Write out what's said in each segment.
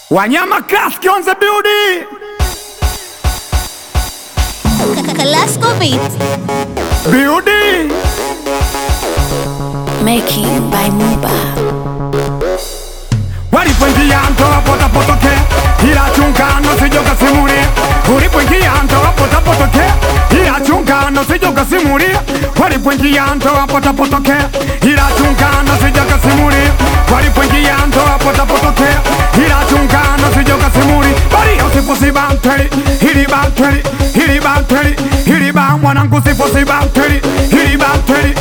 Wanyama Classic on the building. Kalasco Beats. Building. Making by Muba. Walipoingia ndoa potapotoke, ila chungano sijoka simulia. Ulipoingia ndoa potapotoke, ila chungano sijoka simulia. Walipoingia ndoa potapotoke, ila chungano sijoka simulia. Walipoingia ndoa potapotoke, ila chungano sijoka simulia. Bali usifosi banteli, hili banteli, hili banteli, hili ba mwanangu sifosi banteli, hili banteli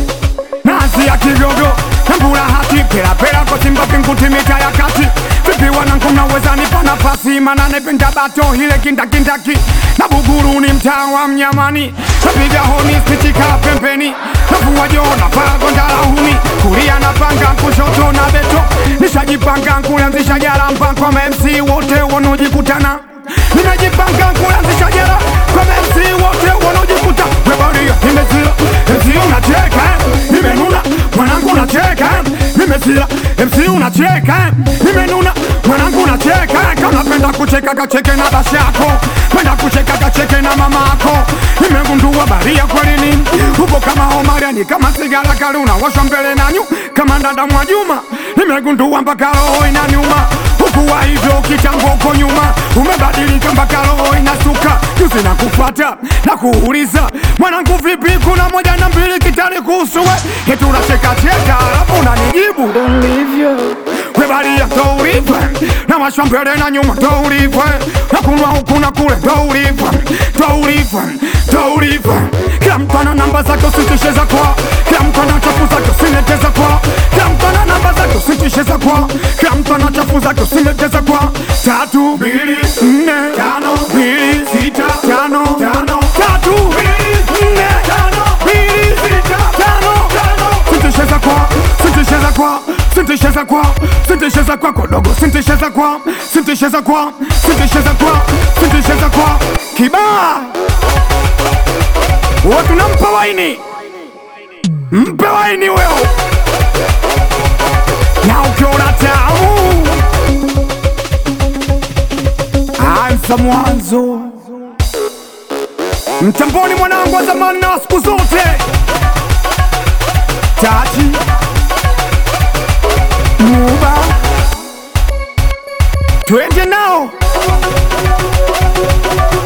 nasi ya kigogo nambura hati pera pera kwa simba pinguti mita ya kati vipi wanangu naweza nipa nafasi mana nependa bato hile kindakindaki na buguru ni mtaa wa mnyamani napiga honi stichika pembeni navua joo navaa gonda la huni kulia na panga kushoto na beto nishajipanga kuanzisha jara mpango kwa MC wote wanaojikutana nimejipanga kuanzisha jara kwa MC wote wanaojikuta webaria nimezila MC unacheka nimenuna mwanangu unacheka nimezila MC unacheka nimenuna mwanangu unacheka kama unapenda kucheka kacheke na basi yako penda kucheka kacheke na mamako nimegundua baria kwelini upo kama Omariani kama sigara karuna washwa mbele nanyu kama ndanda mwa Juma nimegundua mpaka roho inaniuma hukuwa hivyo kitambo uko nyuma umebadilika mpaka roho inasuka juzi na kufuata na kuuliza mwanangu vipi kuna moja na mbili kitani kuhusu we eti unachekacheka alafu unanijibu ulivyo webalia ndo ulivyo na mashwa mbele na nyuma ndo ulivyo na kunwa huku na kule ndo ulivyo ndo ulivyo ndo ulivyo kila mtu ana namba zake usitishe za kwa kila mtu ana chafu zake usineteza kwa kila mtu ana namba zake usitishe za kwa kila mtu ana chafu zake usineteza kwa tatu mbili nne tano mbili sita tano tano tatu mbili nne tano mbili sita tano tano sintisheza kwa sintisheza kwa sintisheza kwa sintisheza kwa kodogo sintisheza kwa sintisheza kwa sintisheza kwa sintisheza kwa kibaa watu nampa waini mpe waini weo na ukiona tamu anza mwanzo mtamboni mwanangu wa zamani na wa siku zote tati muba twende nao